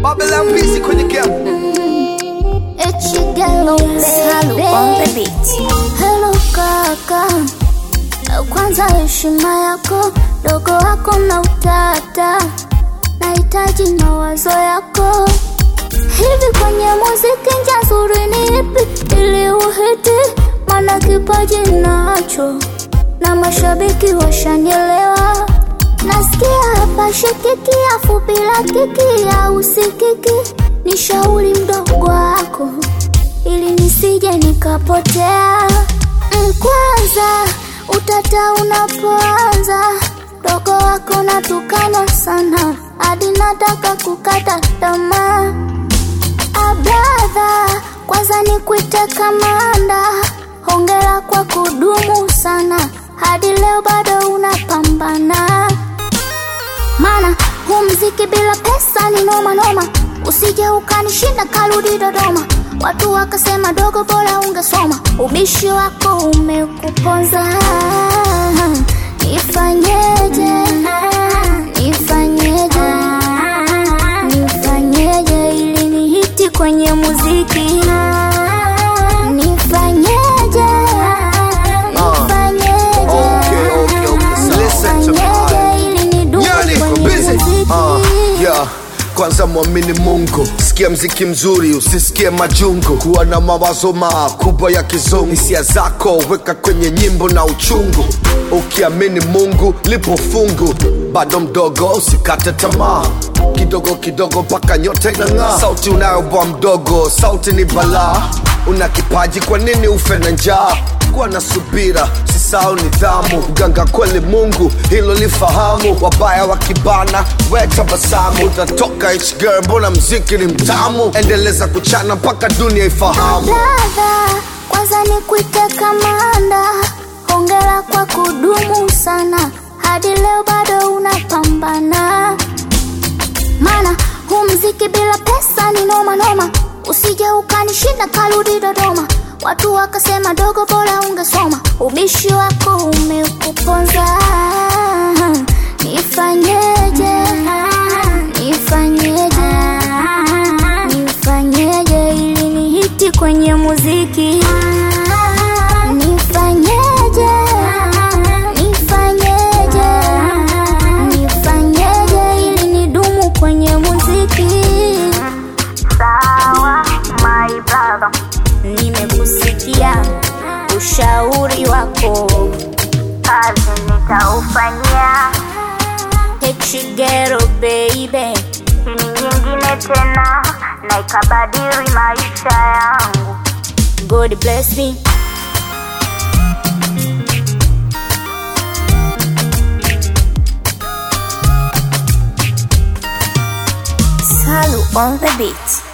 Babylon busy kwenye game. Echigelo Salu on the beat. Hello kaka, kwanza heshima yako, dogo wako na utata, nahitaji mawazo yako. Hivi kwenye muziki njia nzuri ni ipi ili uhiti? Maana kipaji nacho na mashabiki washanielewa. Nasikia hapa shikiki afu bila kiki au usikiki, ni shauri mdogo wako ili nisije nikapotea. Mm, Kwanza utata unapoanza, dogo wako natukana sana, hadi nataka kukata tamaa. Abradha, kwanza nikuite kamanda, hongera kwa kudumu sana, hadi leo bado unapambana maana huu mziki bila pesa ni noma noma, usije ukanishinda karudi Dodoma. Watu wakasema dogo, bora ungesoma, ubishi wako umekuponza. Nifanyeje? Nifanyeje? Nifanyeje ili nihiti kwenye muziki? Nifanyeje? Nifanyeje? Okay, okay, okay. Listen to me. Nifanyeje ili nidumu Yeah, niko kwenye busy. muziki? Uh, yeah. Kwanza mwamini Mungu, sikia mziki mzuri, usisikie majungu, kuwa na mawazo makubwa ya kizungu. Hisia zako weka kwenye nyimbo na uchungu, ukiamini Mungu lipo fungu. Bado mdogo, usikate tamaa, kidogo kidogo mpaka nyota inang'aa. Sauti unayo bwa mdogo, sauti ni balaa. Una kipaji, kwa nini ufe na njaa? kuwa na subira, sisao nidhamu. Mganga kweli Mungu, hilo lifahamu. Wabaya wakibana, we tabasamu. Utatoka H girl, mbona mziki ni mtamu? Endeleza kuchana mpaka dunia ifahamu. Brother, kwanza nikuite kamanda, hongera kwa kudumu sana, hadi leo bado unapambana. Maana huu mziki bila pesa ni noma noma, usije ukanishinda karudi Dodoma. Watu wakasema dogo, bora ungesoma, ubishi wako umekuponza. Nifanyeje? Nifanyeje? Nifanyeje ili nihiti kwenye muziki? Nifanyeje? Nifanyeje? Nifanyeje ili nidumu kwenye muziki? Sawa, my brother, nimekusikia ushauri wako, kazi nitaufanyia. Hechigero baby, ni nyingine tena na ikabadili maisha yangu. God bless me. Salu on the beat.